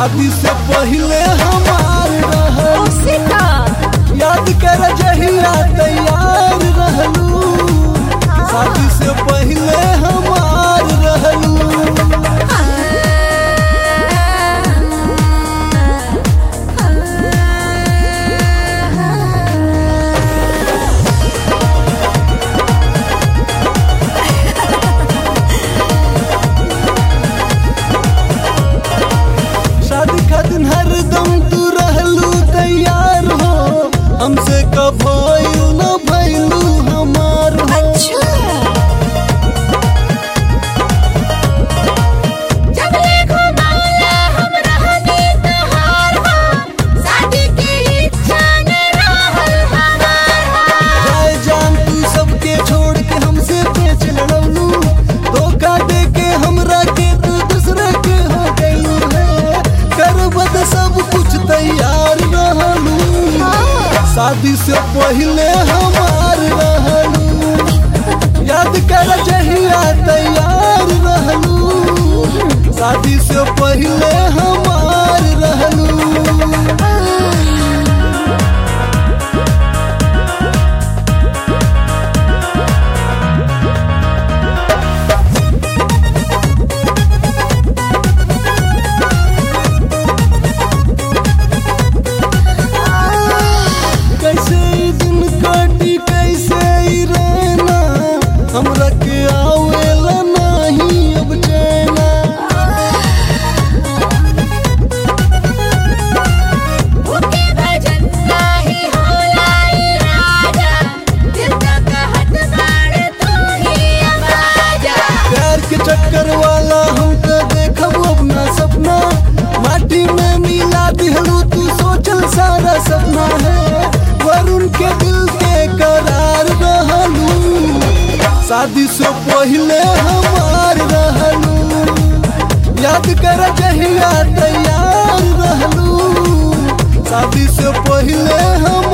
शादी से पहले हमार रहल उसे का याद कर जहिया तैयार रहलू शादी से पहले हमार रहलू शादी खातिर हरदम तू रहलू तैयार हो हमसे कब भइल न भइलू हमार हो अच्छा जब ले घुमाला हम रहनी तोहार हो शादी की इच्छा न रहल हमार हो जाए जान तू सबके छोड़ के हमसे पेच लड़वलू धोखा दे के हमरा के तू दूसरे के हो गई है करबद सब कुछ तैयार रहलू शादी से पहले हमार रहलू याद कर जहिया तैयार रहलू शादी से पहले हमार रहलू कैसे ई दिन काटी कैसे ई रहना हमरा के आवेला नहीं अब चैना भूखे भजन नाही होला ई राजा दिल का कहत बाड़ तू ही आवाजा प्यार के चक्कर वाला हम तो देखब अपना सपना माटी में मिला दिहलू तू सोचल सारा सपना है वरुण के दिल के करार रहलू शादी से पहले हमार रहलू याद कर जहिया तैयार रहलू शादी से पहले हम